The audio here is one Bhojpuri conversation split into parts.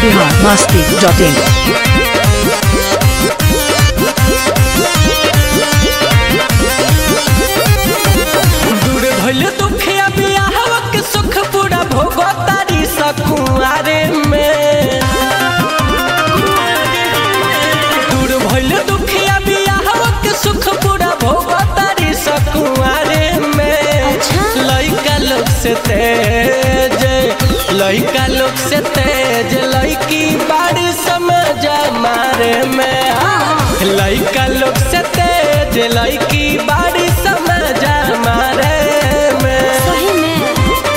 बिहार मस्ती डॉट इन दूर भइल दुखिया बियाहवा के सुख पूरा भोगो तारी सकुआरे में दूर भइल दुखिया बियाहवा के सुख पूरा भोगो तारी सकुआरे में लइका लोग से तेज लइका लोग से तेज लइकी बाड़ी समझ मारे में लइका लोग से तेज लइकी बाड़ी समझ मारे में सही में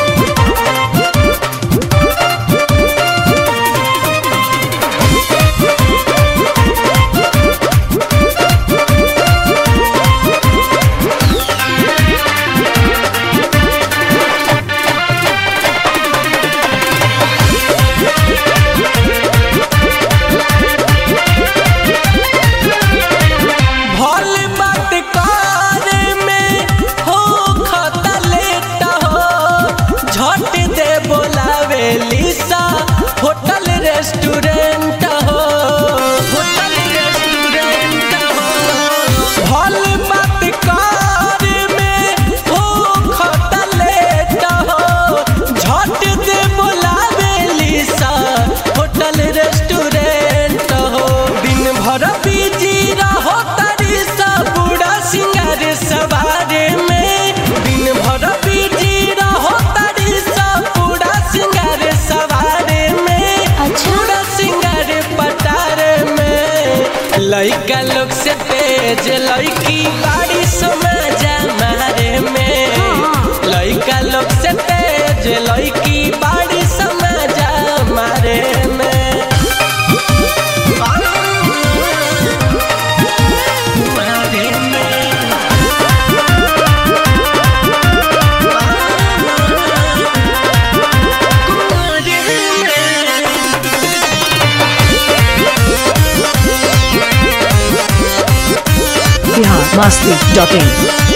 भल बात करे में हो खता लेट हो झट दे बोलावे लिसा होटल रेस्टोरेंट हो होटल रेस्टोरेंट हो भल बात करे में हो खता लेट हो झट दे बोलावे लिसा होटल रेस्टोरेंट हो दिन भर बिजी रहो तारी सा बूढ़ा सिंगार सवारे में दिन भर बिजी रहो तारी सा बूढ़ा सिंगार सवारे में अच्छा। बूढ़ा सिंगार पटारे में लइका लोग से तेज लइकी बाड़ी समाज मारे में लइका लोग से तेज लइकी बाड़ी समाज मारे में मारे में Bihar Masti dot in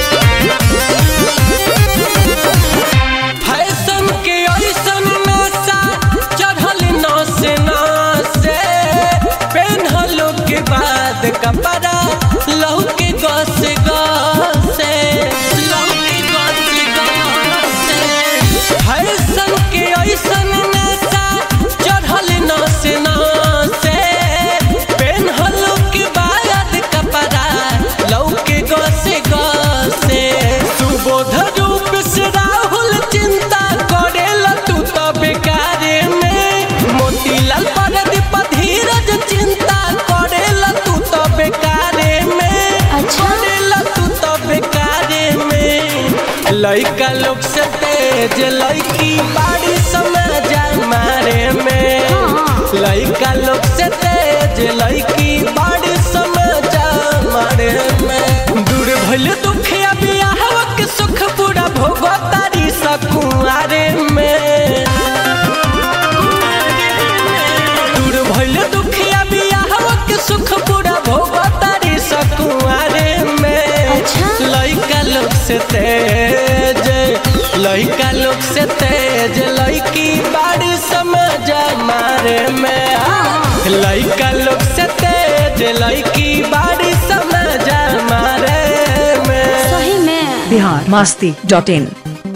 fashion के ऐसन नशा चढ़ल नस नसे पेन्हलो के बाद कपड़ा लहू के गस गसे लहू के गस गसे फैशन के ऐसन नशा चढ़ल नस नसे पेन्हलो के बाद कपड़ा लहू के गसे गसे सुबोध रूप से राहुल चिंता करेला तू तो बेकारे में मोतीलाल परदीप धीरज चिंता करेला तू तो बेकारे में अच्छा। करेला तू तो बेकारे में लइका लोग से तेज लइकी बाड़ी समझ मारे में हाँ। लइका लोग से तेज लइकी बाड़ी समझ मारे में दूर भइल दुखिया बियाहवा के सुख पूरा भोगो तारी सकुआरे में दूर भइल दुखिया बियाहवा के सुख पूरा भोगो तारी सकुआरे में अच्छा। लइका लोग से तेज लइका लोग से तेज लइकी बाड़ी समझ मारे में लइका लोग से तेज लइकी बाड़ी समझ मारे में सही में बिहार मस्ती डॉट इन